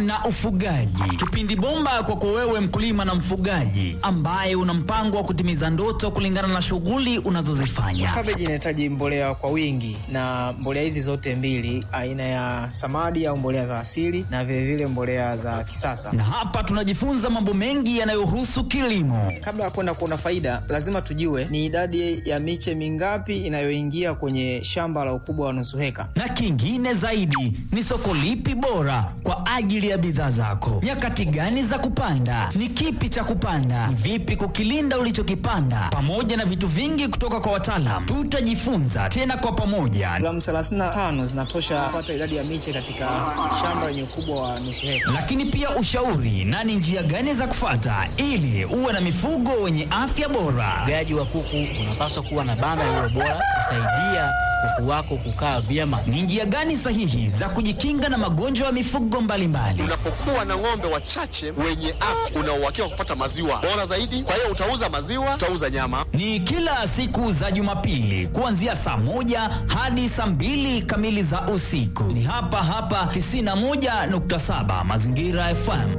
na ufugaji, kipindi bomba kwako wewe mkulima na mfugaji ambaye una mpango wa kutimiza ndoto kulingana na shughuli unazozifanya. Kabeji inahitaji mbolea kwa wingi, na mbolea hizi zote mbili, aina ya samadi au mbolea za asili na vilevile vile mbolea za kisasa. Na hapa tunajifunza mambo mengi yanayohusu kilimo. Kabla ya kwenda kuona faida, lazima tujue ni idadi ya miche mingapi inayoingia kwenye shamba la ukubwa wa nusu heka, na kingine zaidi ni soko lipi bora kwa ajili ya bidhaa zako, nyakati gani za kupanda, ni kipi cha kupanda, ni vipi kukilinda ulichokipanda, pamoja na vitu vingi kutoka kwa wataalam. Tutajifunza tena kwa pamoja. Gramu 35 zinatosha kupata idadi ya miche katika shamba lenye ukubwa wa nusu heka. Lakini pia ushauri na ni njia gani za kufata ili uwe na mifugo wenye afya bora. Ufugaji wa kuku unapaswa kuwa na banda lililo bora kusaidia kuku wako kukaa vyema. Ni njia gani sahihi za kujikinga na magonjwa ya mifugo mbalimbali? Unapokuwa na ng'ombe wachache wenye afya, una uhakika wa kupata maziwa bora zaidi. Kwa hiyo utauza maziwa, utauza nyama. Ni kila siku za Jumapili kuanzia saa moja hadi saa mbili kamili za usiku. Ni hapa hapa 91.7 Mazingira FM.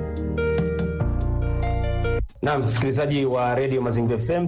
Naam, msikilizaji wa redio Mazingira FM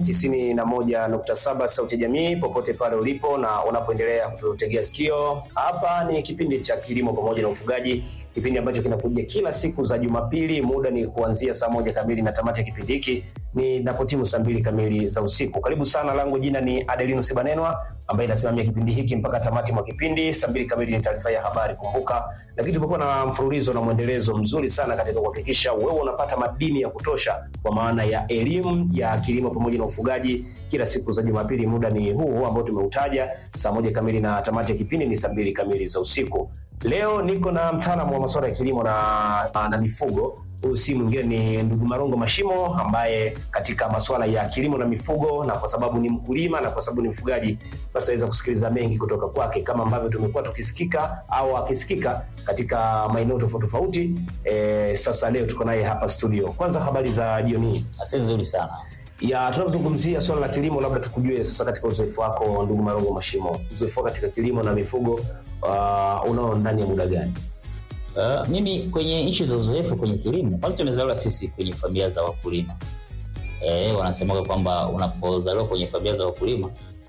91.7 sauti ya jamii, popote pale ulipo na unapoendelea kututegea sikio, hapa ni kipindi cha kilimo pamoja na ufugaji, kipindi ambacho kinakuja kila siku za Jumapili. Muda ni kuanzia saa moja kamili na tamati ya kipindi hiki ni napotimu saa mbili kamili za usiku. Karibu sana, langu jina ni Adelino Sibanenwa ambaye inasimamia kipindi hiki mpaka tamati mwa kipindi. Saa mbili kamili ni taarifa ya habari, kumbuka. Lakini tumekuwa na mfululizo na mwendelezo mzuri sana katika kuhakikisha wewe unapata madini ya kutosha kwa maana ya elimu ya kilimo pamoja na ufugaji kila siku za Jumapili. Muda ni huu ambao tumeutaja, saa moja kamili na tamati ya kipindi ni saa mbili kamili za usiku. Leo niko na mtaalamu wa masuala ya kilimo na, na mifugo huyu si mwingine ni ndugu Marongo Mashimo ambaye katika masuala ya kilimo na mifugo, na kwa sababu ni mkulima na kwa sababu ni mfugaji, basi tutaweza kusikiliza mengi kutoka kwake kama ambavyo tumekuwa tukisikika au akisikika katika maeneo tofauti tofauti. E, sasa leo tuko naye hapa studio. Kwanza habari za jioni hii? Asante, nzuri sana ya tunapozungumzia swala la kilimo, labda tukujue sasa, katika uzoefu wako ndugu Marongo Mashimo, uzoefu wako katika kilimo na mifugo uh, unao ndani ya muda gani? Uh, mimi kwenye nchi za uzoefu kwenye kilimo, kwanza tumezaliwa sisi kwenye familia za wakulima. Eh, wanasemaga kwamba unapozaliwa kwenye familia za wakulima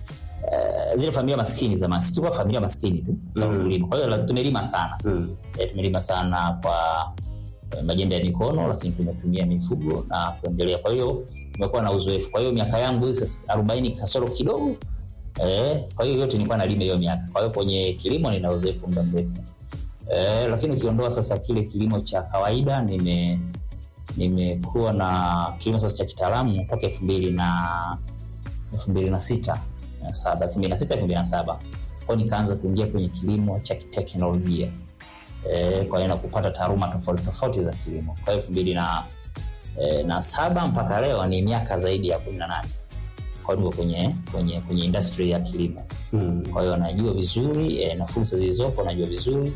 eh, zile familia maskini zamani, sisi tulikuwa familia maskini tu za Mm. wakulima. Kwa hiyo tumelima sana Mm. eh, tumelima sana kwa eh, majembe ya mikono, lakini tumetumia mifugo na kuendelea. Kwa hiyo tumekuwa na uzoefu. Kwa hiyo miaka yangu hii sasa arobaini kasoro kidogo eh, kwa hiyo yote nilikuwa nalima hiyo miaka. Kwa hiyo kwenye kilimo nina uzoefu muda mrefu. Eh, lakini ukiondoa sasa kile kilimo cha kawaida nime nimekuwa na kilimo sasa cha kitaalamu toka elfu mbili na elfu mbili na sita na saba elfu mbili na sita elfu mbili na saba kwao nikaanza kuingia kwenye kilimo cha kiteknolojia eh, kwa hiyo na kupata taaluma tofauti tofauti za kilimo kwa hiyo elfu mbili na eh, na saba mpaka leo ni miaka zaidi ya kumi na nane kwao niko kwenye kwenye kwenye industry ya kilimo Mm. kwa hiyo najua vizuri eh, na fursa zilizopo najua vizuri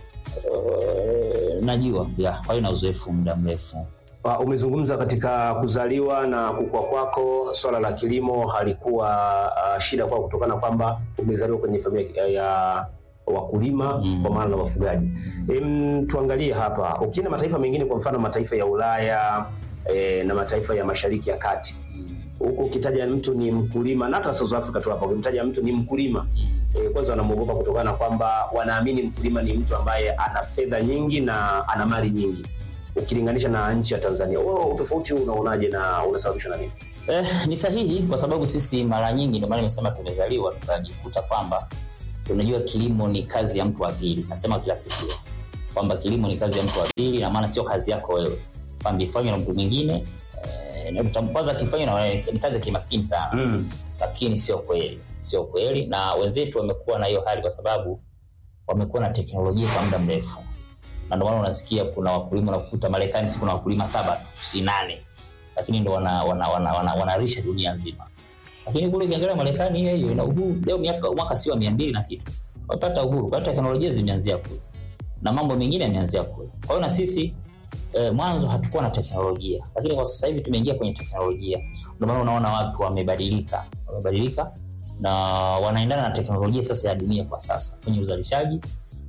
eh, najua ya kwa hiyo na uzoefu muda mrefu Uh, umezungumza katika kuzaliwa na kukua kwako, swala la kilimo halikuwa uh, shida kwako kutokana kwamba umezaliwa kwenye familia ya wakulima Mm. kwa maana na wafugaji. Em, tuangalie hapa, ukienda mataifa mengine, kwa mfano mataifa ya Ulaya eh, na mataifa ya Mashariki ya Kati, huko ukitaja mtu ni mkulima, na hata South Africa tu hapa, ukimtaja mtu ni mkulima e, kwanza wanamwogopa kutokana na kwamba wanaamini mkulima ni mtu ambaye ana fedha nyingi na ana mali nyingi ukilinganisha na nchi ya Tanzania. Wewe utofauti huu unaonaje na unasababishwa na nini? Eh, ni sahihi kwa sababu sisi mara nyingi ndio maana nimesema tumezaliwa tukajikuta kwamba tunajua kilimo ni kazi ya mtu wa pili. Nasema kila siku hiyo kwamba kilimo ni kazi ya mtu wa pili, na maana sio kazi yako wewe, kwamba ifanywe na mtu mwingine eh, na utam- kwanza akifanywa na wewe ni kazi ya kimaskini sana Mm. lakini sio kweli, sio kweli. Na wenzetu wamekuwa na hiyo hali kwa sababu wamekuwa na teknolojia kwa muda mrefu, na ndio maana unasikia kuna wakulima unakuta Marekani si kuna wakulima saba tu, si nane, lakini ndo wanarisha wana, wana, wana, wanarisha dunia nzima. Lakini kule ukiangalia Marekani hiyo hiyo ina uhuru leo, miaka mwaka si wa mia mbili na kitu wamepata uhuru, kwa hiyo teknolojia zimeanzia kule na mambo mengine yameanzia kule. Kwa hiyo na sisi eh, mwanzo hatukuwa na teknolojia, lakini kwa sasa hivi tumeingia kwenye teknolojia. Ndio maana unaona watu wamebadilika, wamebadilika na wanaendana na teknolojia sasa ya dunia kwa sasa kwenye uzalishaji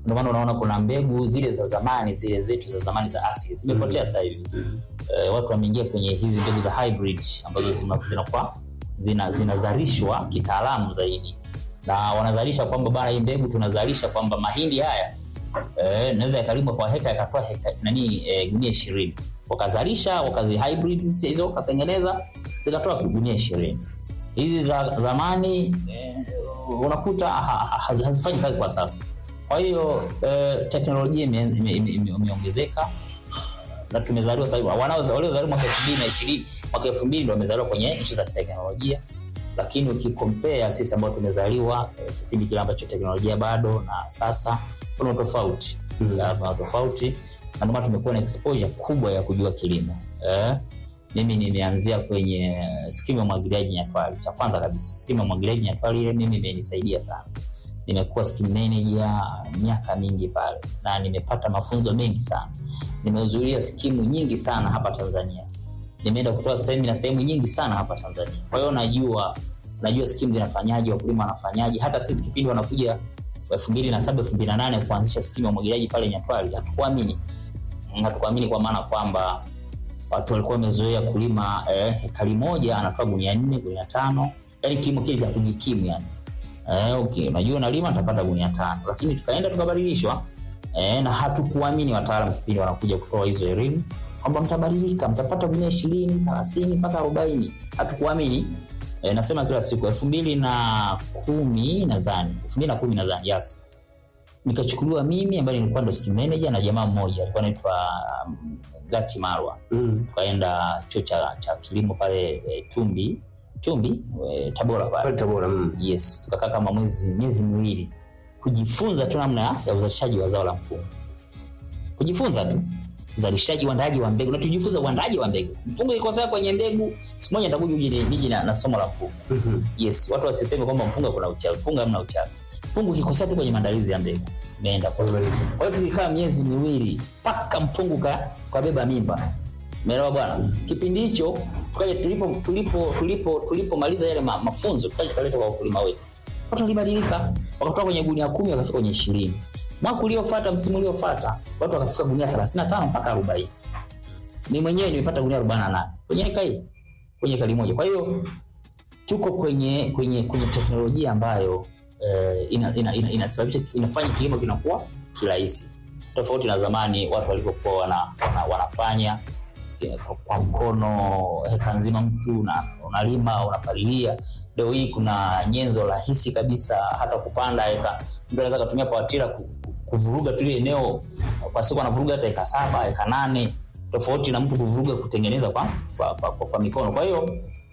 ndio maana unaona kuna mbegu zile za zamani zile zetu za zamani za asili zimepotea sasa hivi eh, watu wameingia kwenye hizi mbegu za hybrid ambazo zina- zinakuwa zina, zinazalishwa kitaalamu zaidi na wanazalisha kwamba bana hii mbegu tunazalisha kwamba mahindi haya eh, naweza yakalimwa kwa heka yakatoa heka nani eh, gunia ishirini wakazalisha wakazi hybrid hizo wakatengeneza zikatoa gunia ishirini hizi za zamani eh, unakuta ha- ha- hazi- hazifanyi kazi kwa sasa kwa hiyo eh, teknolojia ime- ime- ime- ime- imeongezeka na tumezaliwa sasa hivi wanao- waliozaliwa mwaka elfu mbili na ishirini mwaka elfu mbili ndo wamezaliwa kwenye nchi za kiteknolojia lakini ukikompea sisi ambao tumezaliwa eh, kipindi kile ambacho teknolojia bado na sasa kuna utofauti Mm. Ya, kuna tofauti na ndio maana tumekuwa na exposure kubwa ya kujua kilimo eh, mimi nimeanzia kwenye skimu ya umwagiliaji nyatwali cha kwanza kabisa skimu ya umwagiliaji nyatwali ile mimi imenisaidia sana nimekuwa scheme manager miaka mingi pale na nimepata mafunzo mengi sana nimehudhuria skimu nyingi sana hapa tanzania nimeenda kutoa semina sehemu nyingi sana hapa tanzania kwa hiyo najua najua skimu zinafanyaje wakulima wanafanyaje hata sisi kipindi wanakuja elfu mbili na saba elfu mbili na nane kuanzisha skimu ya umwagiliaji pale nyatwali hatukuamini hatukuamini kwa maana kwamba watu walikuwa wamezoea kulima eh, hekari moja anatoa gunia nne gunia tano yani kilimo kile cha kujikimu yani eh, okay, unajua unalima utapata gunia tano lakini tukaenda tukabadilishwa eh, na hatukuamini wataalam kipindi wanakuja kutoa hizo elimu kwamba mtabadilika mtapata gunia ishirini thelathini mpaka arobaini hatukuamini eh, nasema kila siku elfu mbili na kumi nadhani elfu mbili na kumi nadhani yes nikachukuliwa mimi ambaye nilikuwa ndo scheme manager na jamaa mmoja alikuwa anaitwa um, gati marwa Mm. tukaenda chuo cha, cha kilimo pale e, tumbi tumbi e, tabora pale Pale Tabora. Mm. yes tukakaa kama mwezi miezi miwili kujifunza tu namna ya uzalishaji wa zao la mpunga kujifunza tu uzalishaji uandaaji wa mbegu na tujifunza uandaaji wa mbegu mpunga ikosea kwenye mbegu siku moja nitakuja uje ni- nije na, na somo la mpunga Mhm. yes watu wasiseme kwamba mpunga kuna uchawi mpunga hamna uchawi mpunga ukikosea tu kwenye maandalizi ya mbegu imeenda kwa Wamemaliza. kwa hiyo tulikaa miezi miwili mpaka mpungu ka kabeba mimba umeelewa bwana kipindi hicho tukaja tulipo tulipo tulipo tulipomaliza yale ma, mafunzo tukaja tukaleta kwa wakulima wetu watu walibadilika wakatoka kwenye gunia kumi wakafika kwenye ishirini mwaka uliofuata msimu uliofuata watu wakafika gunia thelathini na tano mpaka arobaini mi mwenyewe nimepata gunia arobaini na nane kwenye eka hii kwenye ekari moja kwa hiyo tuko kwenye kwenye kwenye teknolojia ambayo eh, ina, ina, ina, inasababisha inafanya kilimo kinakuwa kirahisi tofauti na zamani watu walivyokuwa wana, wana, wanafanya eh, kwa- kwa mkono heka nzima mtu una- unalima unapalilia leo hii kuna nyenzo rahisi kabisa hata kupanda heka mtu anaweza akatumia pawatira ku- ku- kuvuruga tu ile eneo kwa siku anavuruga hata eka saba eka nane tofauti na mtu kuvuruga kutengeneza kwa, kwa, kwa, kwa, kwa mikono kwa hiyo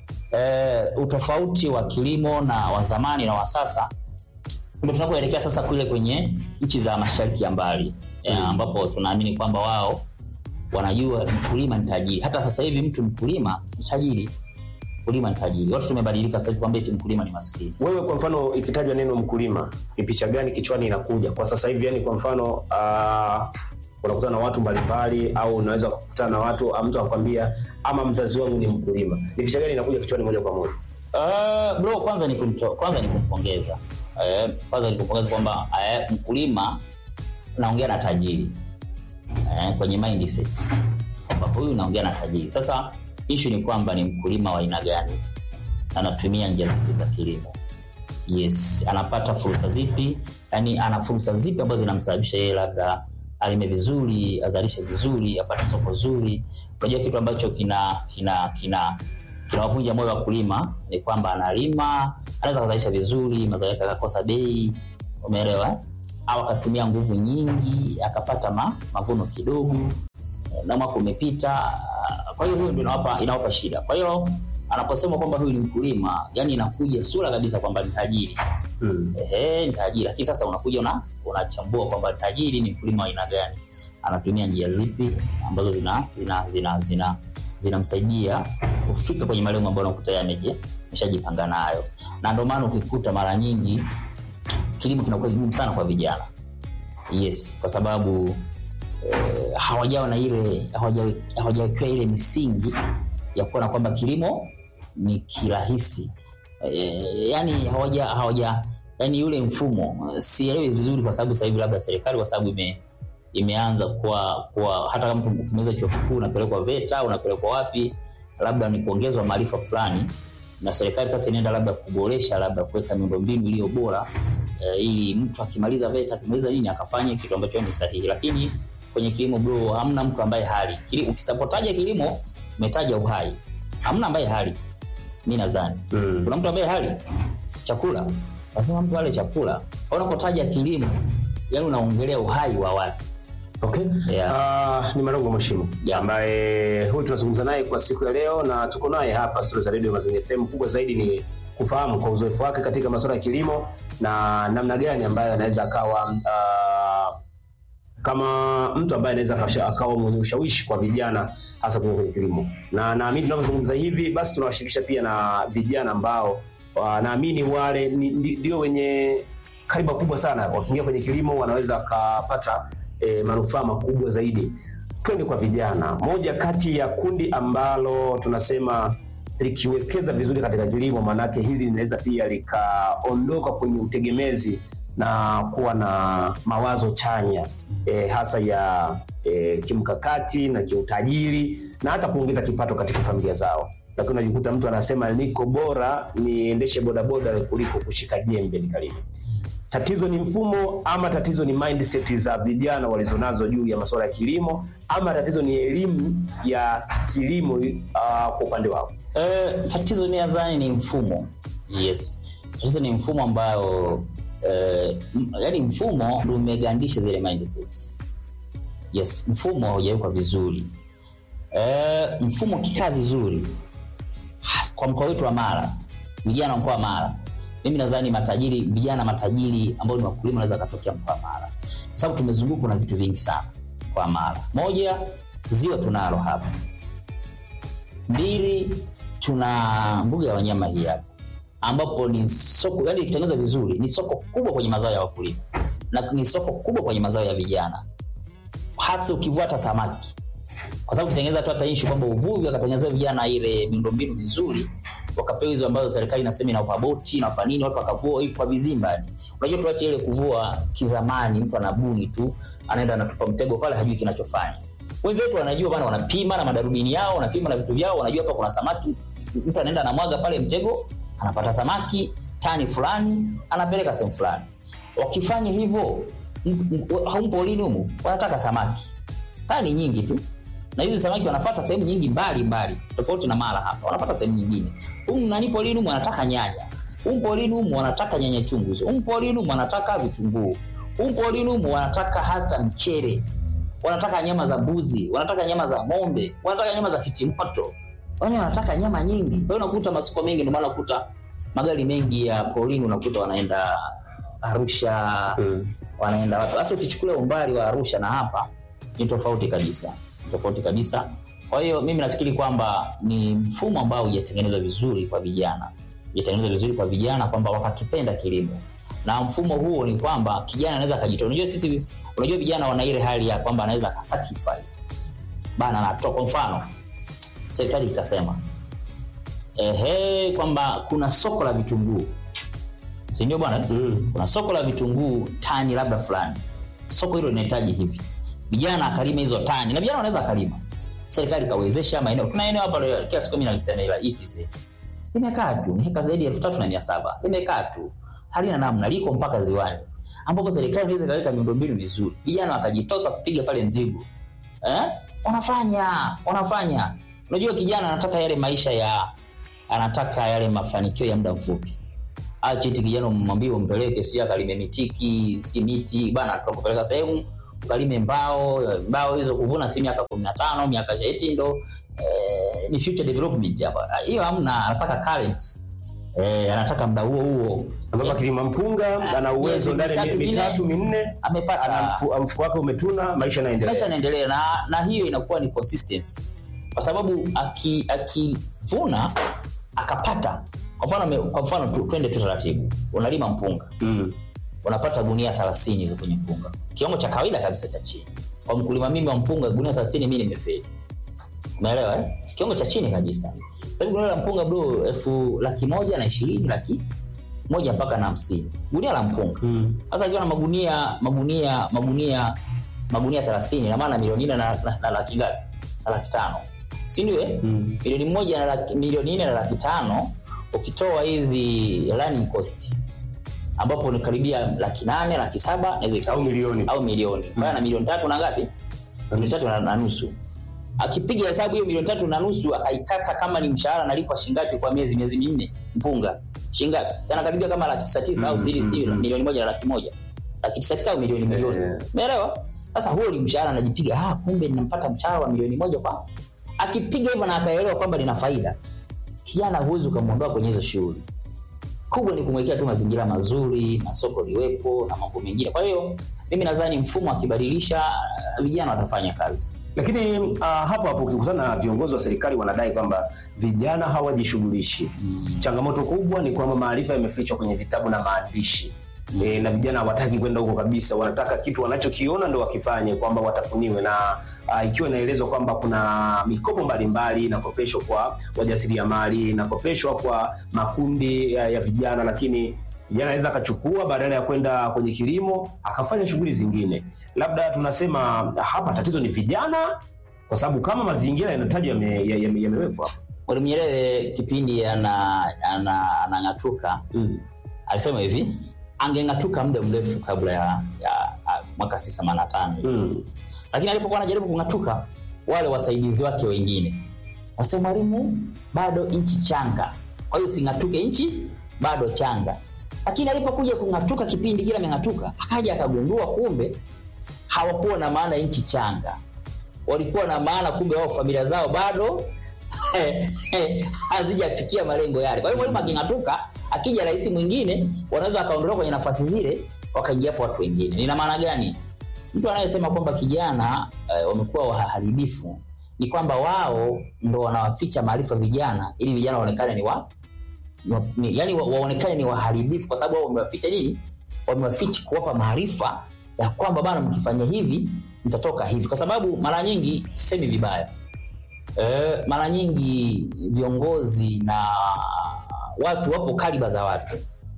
eh, utofauti wa kilimo na wa zamani na wa sasa ndio tunapoelekea sasa kule kwenye nchi za mashariki ya mbali eh, ambapo tunaamini kwamba wao wanajua mkulima ni tajiri hata sasa hivi mtu mkulima ni tajiri mkulima ni tajiri watu tumebadilika sasa hivi kwamba eti mkulima ni maskini wewe kwa mfano ikitajwa neno mkulima ni picha gani kichwani inakuja kwa sasa hivi yani kwa mfano uh, unakutana na watu mbalimbali au unaweza kukutana na watu ah, mtu akwambia ama mzazi wangu ni mkulima ni picha gani inakuja kichwani moja kwa moja Uh, bro kwanza ni kumto, kwanza ni kumpongeza uh, kwanza ni kumpongeza kwamba uh, mkulima naongea na tajiri uh, kwenye mindset kwamba huyu naongea na tajiri sasa ishu ni kwamba ni mkulima wa aina gani anatumia njia zipi za kilimo yes anapata fursa zipi yani ana fursa zipi ambazo zinamsababisha yeye labda alime vizuri azalishe vizuri apate soko zuri unajua kitu ambacho kina kina kina kinawavunja moyo wakulima ni kwamba analima anaweza akazalisha vizuri mazao yake akakosa bei umeelewa eh? au akatumia nguvu nyingi akapata ma, mavuno kidogo na mwaka umepita kwa hiyo huyo ndio inawapa, inawapa shida kwa hiyo anaposema kwamba huyu ni mkulima yani inakuja sura kabisa kwamba ni tajiri mm. ehe ni tajiri lakini sasa unakuja una unachambua kwamba tajiri ni mkulima wa aina gani anatumia njia zipi ambazo zina zina zina zina zinamsaidia kufika kwenye malengo ambayo unakuta yeye ameje- ameshajipanga nayo na ndio maana ukikuta mara nyingi kilimo kinakuwa kigumu sana kwa vijana yes kwa sababu eh, hawajawa na ile hawajawe- hawajawekewa ile misingi ya kuona kwamba kilimo ni kirahisi eh, yani hawaja hawaja yani yule mfumo eh, sielewi vizuri kwa sababu sasa hivi labda serikali kwa sababu ime imeanza kuwa, kuwa hata kama mtu ukimaliza chuo kikuu unapelekwa VETA unapelekwa wapi, labda ni kuongezwa maarifa fulani, na serikali sasa inaenda labda kuboresha labda kuweka miundombinu iliyo bora eh, ili mtu akimaliza VETA akimaliza nini akafanye kitu ambacho ni sahihi. Lakini kwenye kilimo bro, hamna mtu ambaye hali Kili, ukitapotaja kilimo umetaja uhai, hamna ambaye hali. Mi nadhani Mm. kuna mtu ambaye hali chakula, lazima mtu ale chakula. Unapotaja kilimo, yani unaongelea uhai wa watu. Okay. Yeah. Ah, ni Marongo Mhashimu Yes. ambaye huyu tunazungumza naye kwa siku ya leo na tuko naye hapa studio za Radio Mazingira FM. Kubwa zaidi ni kufahamu kwa uzoefu wake katika masuala ya kilimo na namna gani ambayo anaweza akawa ah, kama mtu ambaye anaweza akasha- akawa mwenye ushawishi kwa vijana hasa kwenye kwenye kilimo, na naamini tunavyozungumza hivi, basi tunawashirikisha pia na vijana ambao ah, naamini wale ni- ndi- ndio wenye kariba kubwa sana, wakiingia kwenye kilimo wanaweza wakapata e, manufaa makubwa zaidi. Twende kwa vijana, moja kati ya kundi ambalo tunasema likiwekeza vizuri katika kilimo, maanake hili linaweza pia likaondoka kwenye utegemezi na kuwa na mawazo chanya e, hasa ya e, kimkakati na kiutajiri na hata kuongeza kipato katika familia zao. Lakini unajikuta mtu anasema niko bora niendeshe bodaboda kuliko kushika jembe nikalime. Tatizo ni mfumo ama tatizo ni mindset za vijana walizonazo juu ya masuala ya kilimo ama tatizo ni elimu ya kilimo uh, kwa upande wao. Eh, tatizo mi nadhani ni mfumo. Yes, tatizo ni mfumo ambayo eh, m- yaani mfumo ndio umegandisha zile mindset. Yes, mfumo haujawekwa vizuri. Eh, mfumo ukikaa vizuri has- kwa mkoa wetu wa Mara, vijana wa mkoa wa Mara, mimi nadhani matajiri, vijana matajiri ambao ni wakulima wanaweza wakatokea mkoa wa Mara, kwa sababu tumezungukwa na vitu vingi sana kwa Mara. Moja, ziwa tunalo hapa mbili tuna mbuga ya wanyama hii hapa ambapo ni soko yani ikitengenezwa vizuri ni soko kubwa kwenye mazao ya wakulima na ni soko kubwa kwenye mazao ya vijana hasa ukivua hata samaki kwa sababu ukitengeneza tu hata ishu kwamba uvuvi wakatengenezea vijana ile miundombinu mizuri wakapewa hizo ambazo serikali inasema inawapa boti inawapa nini watu wakavua hii kwa vizimba yani unajua tuache ile kuvua kizamani mtu anabuni tu anaenda anatupa mtego pale hajui kinachofanya wenzetu wanajua bana wanapima na madarubini yao wanapima na vitu vyao wanajua hapa kuna samaki mtu anaenda anamwaga pale mtego anapata samaki tani fulani anapeleka sehemu fulani wakifanya hivyo m- m- haumpo lini humu wanataka samaki tani nyingi tu na hizi samaki wanapata sehemu nyingi mbali mbali tofauti na mara hapa wanapata sehemu nyingine humu nani polini humu wanataka nyanya humu polini humu wanataka nyanya chungu humu polini humu wanataka vitunguu humu polini humu wanataka hata mchere wanataka nyama za mbuzi wanataka nyama za ng'ombe wanataka nyama za kitimoto yani wanataka nyama nyingi kwa hiyo unakuta masoko mengi ndio maana unakuta magari mengi ya polini unakuta wanaenda arusha Mm. wanaenda wapi hasa ukichukulia umbali wa arusha na hapa ni tofauti kabisa Ni tofauti kabisa kwa hiyo mimi nafikiri kwamba ni mfumo ambao hujatengenezwa vizuri kwa vijana hujatengenezwa vizuri kwa vijana kwamba wakakipenda kilimo na mfumo huo ni kwamba kijana anaweza akajitoa unajua sisi unajua vijana wana ile hali ya kwamba anaweza akasacrifice bana anatoa kwa mfano serikali ikasema ehe kwamba kuna soko la vitunguu si ndio bwana Mm. kuna soko la vitunguu tani labda fulani soko hilo linahitaji hivi vijana akalima hizo tani na vijana wanaweza akalima serikali ikawezesha maeneo tuna eneo hapa leo, kila siku mimi nalisema la EPZ limekaa tu ni heka zaidi ya elfu tatu na mia saba limekaa tu halina namna liko mpaka ziwani ambapo serikali inaweza ikaweka miundombinu vizuri vijana wakajitosa kupiga pale mzigo eh? wanafanya wanafanya unajua kijana anataka yale maisha ya anataka yale mafanikio ya muda mfupi achiti kijana umwambie umpeleke sijui akalime mitiki si miti bana tutakupeleka sehemu ukalime mbao mbao hizo kuvuna si miaka kumi na tano miaka eti ndo eh, ni future development hapa hiyo hamna anataka current eh, anataka muda huo huo ambapo akilima mpunga ana uwezo Miezi ndani ya mitatu, miezi mitatu minne amepata ana mfu- mfuko wake umetuna, maisha maisha yanaendelea. yanaendelea na, na hiyo inakuwa ni consistency kwa sababu aki- akivuna akapata kwa mfano ame- kwa mfano tu, twende tu taratibu unalima mpunga Mm. unapata gunia 30 hizo kwenye mpunga kiwango cha kawaida kabisa cha chini kwa mkulima mimi wa mpunga gunia 30 mimi nimefeli umeelewa eh? kiwango cha chini kabisa sasa hivi gunia la mpunga bro elfu laki moja na ishirini laki moja mpaka na hamsini gunia la mpunga Mm. sasa akiwa na magunia magunia magunia magunia thelathini na maana milioni nne na, na, na laki ngapi na laki tano si ndio eh? Mm. milioni moja na laki, milioni nne na laki tano ukitoa hizi running cost ambapo ni karibia laki nane laki saba naweza ikawa- Au milioni. au milioni kwa hiyo na milioni tatu na ngapi milioni tatu na, na nusu akipiga hesabu hiyo milioni tatu na nusu akaikata kama ni mshahara nalipwa shingapi kwa miezi miezi minne mpunga shingapi sana karibia kama laki tisa tisa au zili zili milioni moja na laki moja laki tisa tisa au milioni milioni Eh. umeelewa sasa huo ni mshahara anajipiga ah kumbe ninampata mshahara wa milioni moja kwa akipiga hivyo na akaelewa kwamba nina faida kijana huwezi ukamwondoa kwenye hizo shughuli kubwa ni kumwekea tu mazingira mazuri na soko liwepo na mambo mengine kwa hiyo mimi nadhani mfumo akibadilisha uh, vijana watafanya kazi Lakini uh, hapo hapo ukikutana na viongozi wa serikali wanadai kwamba vijana hawajishughulishi. Changamoto kubwa ni kwamba maarifa yamefichwa kwenye vitabu na maandishi. E, na vijana hawataki kwenda huko kabisa, wanataka kitu wanachokiona ndo wakifanye, kwamba watafuniwe na uh, ikiwa inaelezwa kwamba kuna mikopo mbalimbali inakopeshwa kwa wajasiriamali, inakopeshwa kwa makundi ya, ya vijana, lakini kijana anaweza akachukua badala ya kwenda kwenye kilimo akafanya shughuli zingine. Labda tunasema hapa tatizo ni vijana, kwa sababu kama mazingira yanatajwa yame- ya- yame- yamewekwa hapo. mwalimu nyerere kipindi ana- ana- anang'atuka Mm. alisema hivi angeng'atuka muda mrefu kabla ya, ya, ya mwaka si themanini na tano Mm. lakini alipokuwa anajaribu kung'atuka wale wasaidizi wake wengine wasema mwalimu bado nchi changa kwa hiyo using'atuke nchi bado changa lakini alipokuja kung'atuka kipindi kile ameng'atuka akaja akagundua kumbe hawakuwa na maana nchi changa walikuwa na maana kumbe wao familia zao bado hazijafikia malengo yale kwa hiyo mwalimu aking'atuka akija rais mwingine wanaweza wakaondolewa kwenye nafasi zile wakaingia hapo watu wengine nina maana gani mtu anayesema kwamba kijana eh, wamekuwa waharibifu ni kwamba wao ndo wanawaficha maarifa vijana ili vijana waonekane ni wa, ni wa ni, yani wa, waonekane ni waharibifu kwa sababu wao wamewaficha nini wamewaficha kuwapa maarifa ya kwamba bana mkifanya hivi mtatoka hivi kwa sababu mara nyingi sisemi vibaya e, mara nyingi viongozi na watu wapo kaliba za watu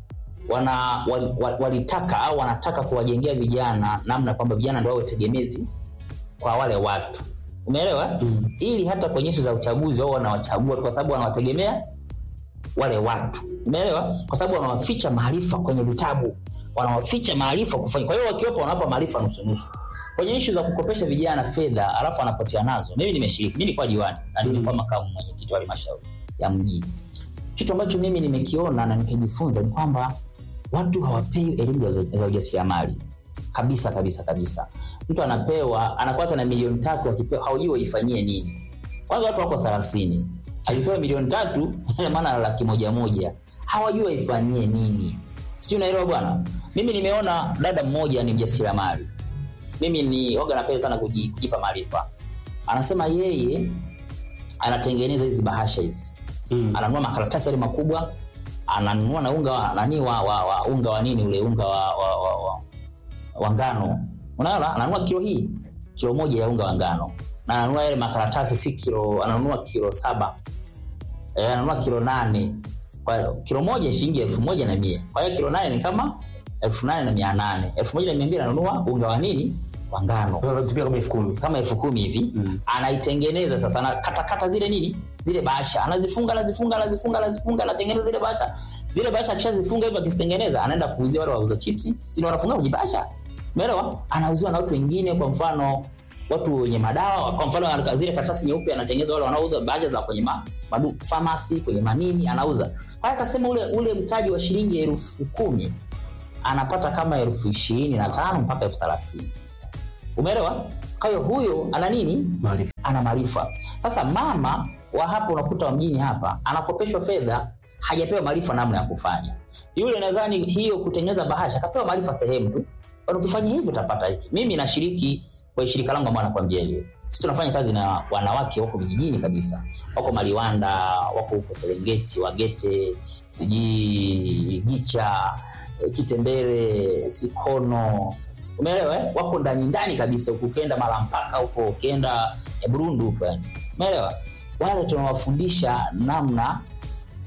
wana wal- wal- walitaka au wanataka kuwajengea vijana namna kwamba vijana ndio wawe tegemezi kwa wale watu umeelewa mm. ili hata kwenye ishu za uchaguzi wao wanawachagua tu kwa sababu wanawategemea wale watu umeelewa kwa sababu wanawaficha maarifa kwenye vitabu wanawaficha maarifa kufanya kwa hiyo wakiwepo wanawapa maarifa nusunusu kwenye ishu za kukopesha vijana fedha alafu anapotea nazo mimi nimeshiriki mi nilikuwa diwani na nilikuwa makamu mwenyekiti wa halmashauri ya mji kitu ambacho mimi nimekiona na nikajifunza ni kwamba watu hawapewi elimu za za ujasiriamali kabisa kabisa kabisa mtu anapewa anakuwa hata na milioni tatu akipewa haujui waifanyie nini kwanza watu wako thelathini akipewa milioni tatu ina maana laki moja moja hawajui waifanyie nini sijui unaelewa bwana mimi nimeona dada mmoja ni mjasiriamali mimi ni waga napenda sana kuji- kujipa maarifa anasema yeye anatengeneza hizi bahasha hizi Mm. ananunua makaratasi yale makubwa ananunua na unga wa, nani wa, wa, wa unga wa nini ule unga wa, wa, wa, wa, wa ngano unaona ananunua kilo hii kilo moja ya unga wa ngano na ananunua yale makaratasi si kilo ananunua kilo saba e, ananunua kilo nane kwa hiyo kilo moja shilingi elfu moja na mia kwa hiyo kilo nane ni kama elfu nane na mia nane elfu moja na mia mbili ananunua unga wa nini wa ngano Tupia kama elfu kumi. kama elfu kumi hivi Mm. anaitengeneza sasa anakatakata zile nini zile bahasha anazifunga anazifunga anazifunga anazifunga anatengeneza zile bahasha zile bahasha akishazifunga hivyo akizitengeneza anaenda kuuzia wale wauza chipsi sini wanafunga kwenye bahasha umeelewa anauziwa na watu wengine kwa mfano watu wenye madawa kwa mfano ana- zile karatasi nyeupe anatengeneza wale wanaouza bahasha za kwenye ma, madu, famasi kwenye manini anauza kwa hiyo akasema ule ule mtaji wa shilingi elfu kumi anapata kama elfu ishirini na tano mpaka elfu thelathini umeelewa kwa hiyo huyo ana nini Maarifa. ana maarifa sasa mama wa hapa unakuta wa mjini hapa anakopeshwa fedha hajapewa maarifa namna ya kufanya yule nadhani hiyo kutengeneza bahasha akapewa maarifa sehemu tu Bwana, ukifanya hivyo utapata hiki mimi nashiriki kwa shirika langu ambao nakwambia hiyo sisi tunafanya kazi na wanawake wako vijijini kabisa wako maliwanda wako huko serengeti wagete sijui gicha eh, kitembere sikono umeelewa eh? wako ndani ndani kabisa huku ukienda mara mpaka huko ukienda eh, burundu huko yani umeelewa wale tunawafundisha namna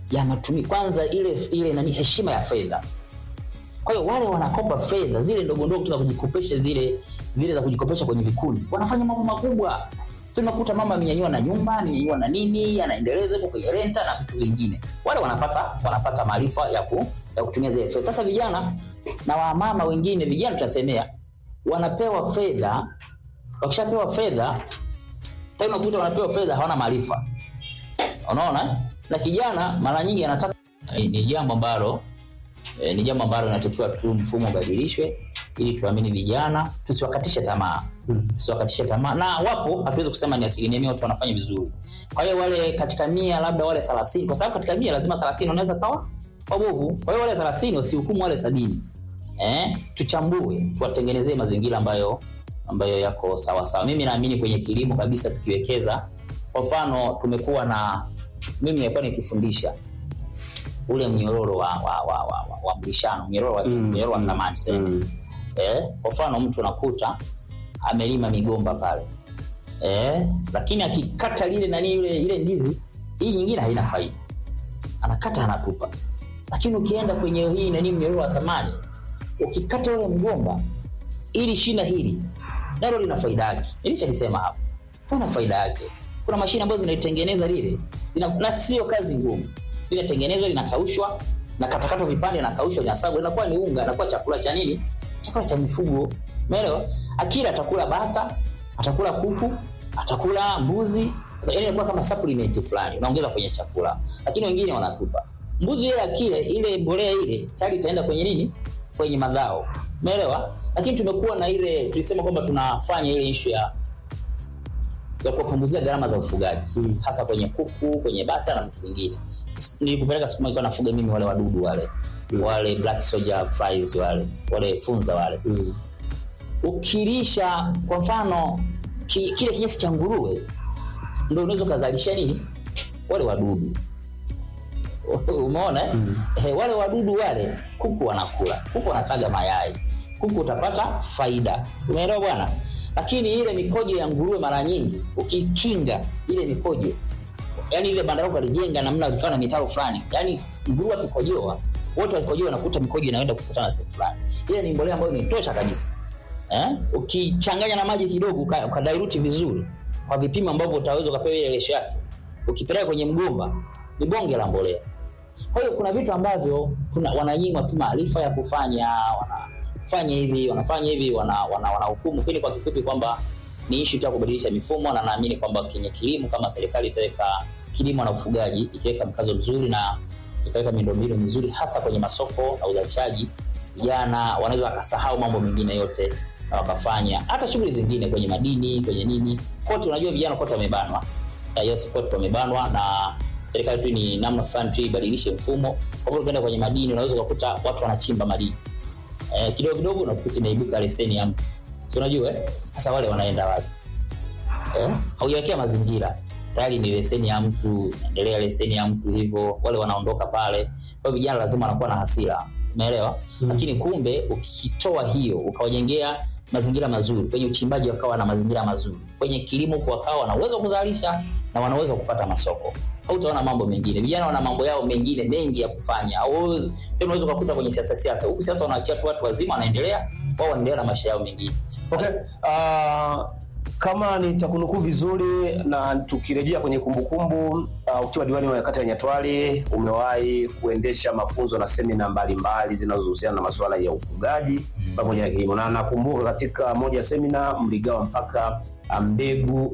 ya matumi kwanza ile ile nani heshima ya fedha kwa hiyo wale wanakopa fedha zile ndogo ndogo tu za kujikopesha zile zile za kujikopesha kwenye vikundi wanafanya mambo makubwa tunakuta mama amenyanyua na nyumba amenyanyua na nini anaendeleza huko kwenye renta na vitu vingine wale wanapata wanapata maarifa ya, ku, ya kutumia zile fedha sasa vijana na wamama wengine vijana tutasemea wanapewa fedha wakishapewa fedha tena unakuta wanapewa fedha hawana maarifa unaona na kijana mara nyingi anataka ni ni jambo ambalo e, ni jambo ambalo inatakiwa tu mfumo ubadilishwe ili tuamini vijana tusiwakatishe tamaa tusiwakatishe tamaa na wapo hatuwezi kusema ni asilimia mia watu wanafanya vizuri kwa hiyo wale katika mia labda wale thelathini kwa sababu katika mia lazima thelathini wanaweza kawa wabovu kwa hiyo wale thelathini wasihukumu wale sabini eh, tuchambue tuwatengenezee mazingira ambayo ambayo yako sawa sawa mimi naamini kwenye kilimo kabisa tukiwekeza kwa mfano tumekuwa na mimi nimekuwa nikifundisha ule mnyororo wa, wa, wa, wa, wa, wa mlishano mnyororo wa, Mm. mnyororo wa thamani tuseme. Mm. eh, kwa mfano mtu unakuta amelima migomba pale eh, lakini akikata lile nani ile ile ndizi hii nyingine haina faida anakata anatupa lakini ukienda kwenye hii nani mnyororo wa thamani ukikata ule mgomba ili shina hili nalo lina faida yake nilichokisema hapo kuna faida yake kuna mashine ambazo zinaitengeneza lile lina, na sio kazi ngumu linatengenezwa linakaushwa na katakatwa vipande nakaushwa linasagwa inakuwa ni unga inakuwa chakula cha nini chakula cha mifugo umeelewa akila atakula bata atakula kuku atakula mbuzi yani inakuwa kama supplement fulani unaongeza kwenye chakula lakini wengine wanatupa mbuzi ile akile ile mbolea ile tayari itaenda kwenye nini kwenye madhao umeelewa lakini tumekuwa na ile tulisema kwamba tunafanya ile ishu ya ya kuwapunguzia gharama za ufugaji Mm. hasa kwenye kuku kwenye bata na vitu vingine nilikupeleka siku moja nilikuwa nafuga mimi wale wadudu wale Mm. wale black soldier flies wale wale funza wale Mm. ukilisha kwa mfano ki, kile kinyesi cha nguruwe ndo unaweza ukazalisha nini wale wadudu umeona eh? Mm. Eh, wale wadudu wale kuku wanakula kuku wanataga mayai kuku utapata faida umeelewa bwana lakini ile mikojo ya nguruwe mara nyingi ukikinga ile mikojo yani ile banda lako alijenga namna ikawa na mitaro fulani yani nguruwe akikojoa wote wakikojoa nakuta mikojo inaenda kukutana sehemu fulani ile ni mbolea ambayo ni tosha kabisa eh? ukichanganya na maji kidogo uka- ukadairuti vizuri kwa vipimo ambavyo utaweza ukapewa ile lesho yake ukipeleka kwenye mgomba ni bonge la mbolea kwa hiyo kuna vitu ambavyo tuna- wananyimwa tu maarifa ya kufanya wanafanya hivi wanafanya hivi wanahukumu wana, wana wanahukumu. lakini kwa kifupi kwamba ni ishu tu ya kubadilisha mifumo na naamini kwamba kwenye kilimo kama serikali itaweka kilimo na ufugaji ikiweka mkazo mzuri na ikaweka miundombinu mizuri hasa kwenye masoko na uzalishaji vijana wanaweza wakasahau mambo mengine yote na wakafanya hata shughuli zingine kwenye madini kwenye nini kote unajua vijana kote wamebanwa Na yes kote wamebanwa na serikali tu ni namna fulani tu ibadilishe mfumo kwa hivyo ukienda kwenye madini unaweza ukakuta watu wanachimba madini eh, kidogo kidogo unakuta inaibuka leseni ya mtu si unajua eh? sasa wale wanaenda wapi eh? haujawekea mazingira tayari ni leseni ya mtu endelea leseni ya mtu hivyo wale wanaondoka pale kwa hiyo vijana lazima wanakuwa na hasira umeelewa mm. lakini kumbe ukitoa hiyo ukawajengea mazingira mazuri kwenye uchimbaji wakawa na mazingira mazuri kwenye kilimo wakawa wana uwezo wa kuzalisha na wana uwezo wa kupata masoko hautaona mambo mengine vijana wana mambo yao mengine mengi ya kufanya Hauwezi- tena unaweza ukakuta kwenye siasa siasa huku siasa wanaachia tu watu wazima wanaendelea wao wanaendelea na maisha yao mengine Okay. Uh, kama nitakunukuu vizuri na tukirejea kwenye kumbukumbu uh, ukiwa diwani wa kata ya Nyatwali umewahi kuendesha mafunzo na semina mbalimbali zinazohusiana na masuala ya ufugaji pamoja na kilimo, na nakumbuka katika moja ya semina mligawa mpaka uh, mbegu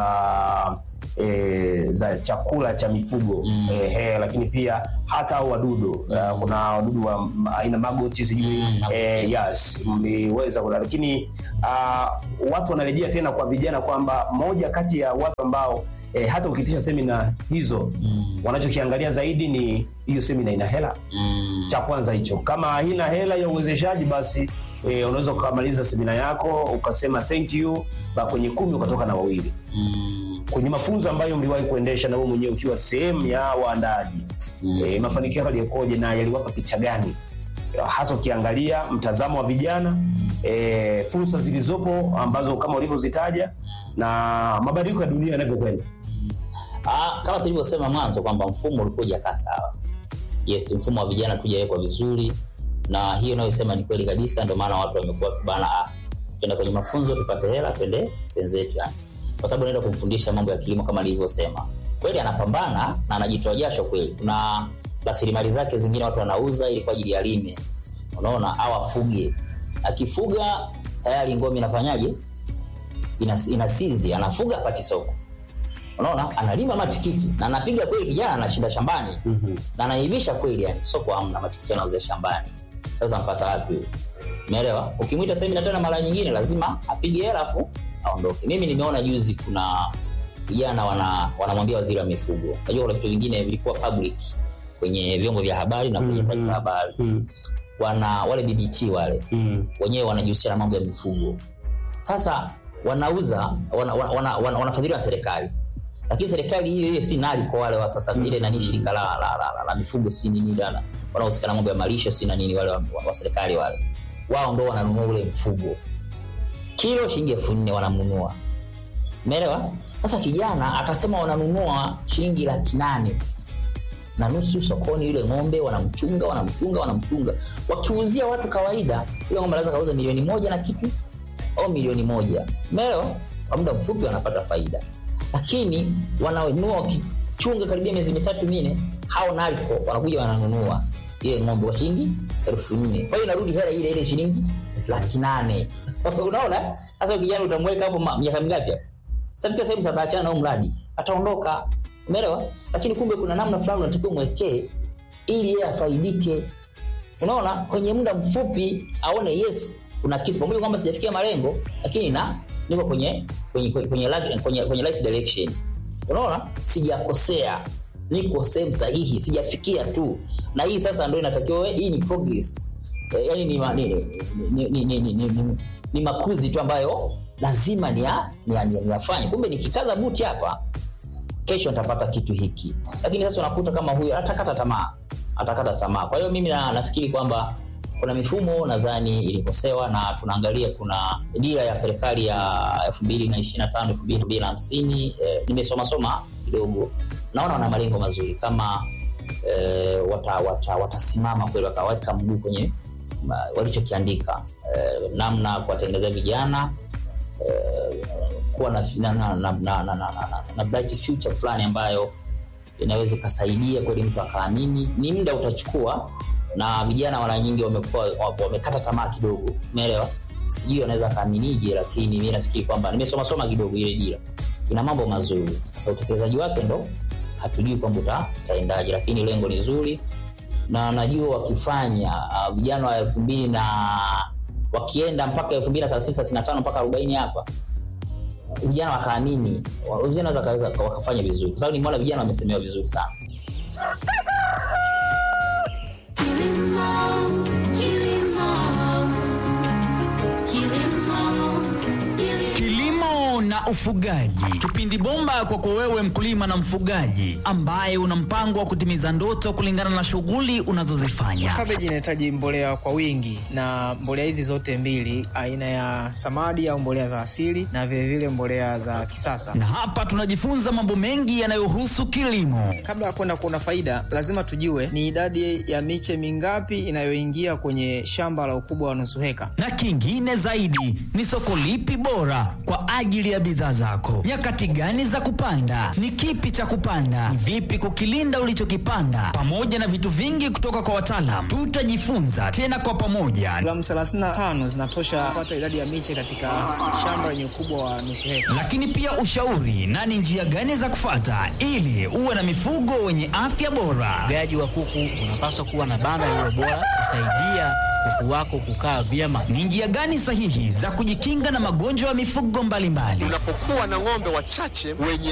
za E, za chakula cha mifugo Mm. e, he, lakini pia hata au wadudu uh, kuna wadudu wa m- aina magoti sijui Mm, e, yes mliweza kuna lakini uh, watu wanarejea tena kwa vijana kwamba moja kati ya watu ambao e, hata ukitisha semina hizo mm. wanachokiangalia zaidi ni hiyo semina ina hela Mm. cha kwanza hicho kama haina hela ya uwezeshaji basi e, unaweza ukamaliza semina yako ukasema thank you ba kwenye kumi ukatoka na wawili Mm. kwenye mafunzo ambayo mliwahi kuendesha na wewe mwenyewe ukiwa sehemu ya waandaaji Mm. e, mafanikio yako yalikoje na yaliwapa picha gani hasa ukiangalia mtazamo wa vijana e, fursa zilizopo ambazo kama ulivyozitaja na mabadiliko ya dunia yanavyokwenda Ah, kama tulivyosema mwanzo kwamba mfumo ulikuwa hujakaa sawa. Yes, mfumo wa vijana tujawekwa vizuri, na hiyo inayosema ni kweli kabisa. Ndio maana watu wamekuwa bana, ah, twende kwenye mafunzo tupate hela, twende wenzetu yani, kwa sababu naenda kumfundisha mambo ya kilimo kama nilivyosema. Kweli anapambana na anajitoa jasho kweli, kuna rasilimali zake zingine watu wanauza ili kwa ajili ya lime, unaona, au afuge. Akifuga tayari ngome inafanyaje, Inas- inasizi, anafuga pati soko unaona analima matikiti na anapiga kweli kijana anashinda shambani Mhm. na anaivisha kweli yani soko hamna matikiti anauza shambani sasa mpata wapi huyo? umeelewa ukimwita sasa hivi na tena mara nyingine lazima apige hela afu aondoke mimi nimeona juzi kuna vijana wana wanamwambia waziri wa mifugo najua kuna vitu vingine vilikuwa public kwenye vyombo vya habari na kwenye Mhm. taarifa habari Mm. wana wale BBT wale Mm. wenyewe wanajihusisha na mambo ya mifugo sasa wanauza wana, wana, wana, wana, wanafadhiliwa na serikali lakini serikali hiyo hiyo si nali kwa wale wa sasa ile nani shirika la, la, la, la, la mifugo sijui nini dana wanaohusika na mambo ya malisho si na nini wale wa, wa, wa serikali wale wao ndo wananunua ule mfugo kilo shilingi elfu nne wanamnunua umeelewa sasa kijana akasema wananunua shilingi laki nane na nusu sokoni yule ng'ombe wanamchunga wanamchunga wanamchunga wakiuzia watu kawaida yule ng'ombe anaweza kauza milioni moja na kitu au milioni moja umeelewa kwa muda mfupi wanapata faida lakini wananunua wakichunga karibia miezi mitatu mine hao nariko wanakuja wananunua ile ng'ombe kwa shilingi elfu nne kwa hiyo inarudi hela ile ile shilingi laki nane unaona sasa kijana utamweka hapo ma- miaka mingapi hapo sasa sehemu sasa ataachana na huu mradi ataondoka umeelewa lakini kumbe kuna namna fulani unatakiwa mwekee ili yeye afaidike unaona kwenye muda mfupi aone yes kuna kitu pamoja kwamba sijafikia malengo lakini na niko kwenye kwenye kwenye kwenye, right- kwenye, kwenye right direction unaona sijakosea niko sehemu sahihi sijafikia tu na hii sasa ndo inatakiwa we- hii ni progress Eh, yaani ni, ma- ni, ni, ni, ni, ni, ni, ni, ni, ni makuzi tu ambayo lazima niyafanye ni, ni, ni niyafanye. kumbe nikikaza buti hapa kesho nitapata kitu hiki lakini sasa unakuta kama huyu atakata tamaa atakata tamaa kwa hiyo mimi na, nafikiri kwamba kuna mifumo nadhani ilikosewa na tunaangalia kuna dira ya serikali ya elfu mbili na ishiri na tano elfu mbili na hamsini eh, nimesomasoma kidogo naona wana malengo mazuri kama eh, watasimama wata, watasimama kweli wakaweka mguu kwenye ma- walichokiandika eh, namna kuwatengenezea vijana eh, kuwa na, na, na, na, na, na, na, na, na bright future fulani ambayo inaweza ikasaidia kweli mtu akaamini ni muda utachukua na vijana mara nyingi wamekuwa wa- wamekata tamaa kidogo umeelewa sijui wanaweza akaaminije lakini mi nafikiri kwamba nimesomasoma kidogo ile dira ina mambo mazuri sasa utekelezaji wake ndo hatujui kwamba uta- utaendaje lakini lengo ni zuri na najua wakifanya uh, vijana wa elfu mbili na wakienda mpaka elfu mbili na thelathini thelathini na tano mpaka arobaini hapa vijana wakaamini wa- vijana wanaweza wakaweza- wakafanya vizuri kwa sababu nimeona vijana wamesemewa vizuri sana Kilimo, kilimo, kilimo, kilimo. Kilimo na ufugaji, kipindi bomba kwako wewe mkulima na mfugaji ambaye una mpango wa kutimiza ndoto kulingana na shughuli unazozifanya. Kabeji inahitaji mbolea kwa wingi, na mbolea hizi zote mbili, aina ya samadi au mbolea za asili na vilevile vile mbolea za kisasa. Na hapa tunajifunza mambo mengi yanayohusu kilimo. Kabla ya kwenda kuona faida, lazima tujue ni idadi ya miche mingapi inayoingia kwenye shamba la ukubwa wa nusu heka. na kingine zaidi ni soko lipi bora kwa ajili ya bidhaa zako nyakati gani za kupanda ni kipi cha kupanda ni vipi kukilinda ulichokipanda pamoja na vitu vingi kutoka kwa wataalam tutajifunza tena kwa pamoja Gramu 35 zinatosha kupata idadi ya miche katika shamba lenye ukubwa wa nusu heka. lakini pia ushauri na ni njia gani za kufata ili uwe na mifugo wenye afya bora Ufugaji wa kuku unapaswa kuwa na banda lililo bora kusaidia kuku wako kukaa vyema. ni njia gani sahihi za kujikinga na magonjwa ya mifugo mbalimbali Unapokuwa na ng'ombe wachache wenye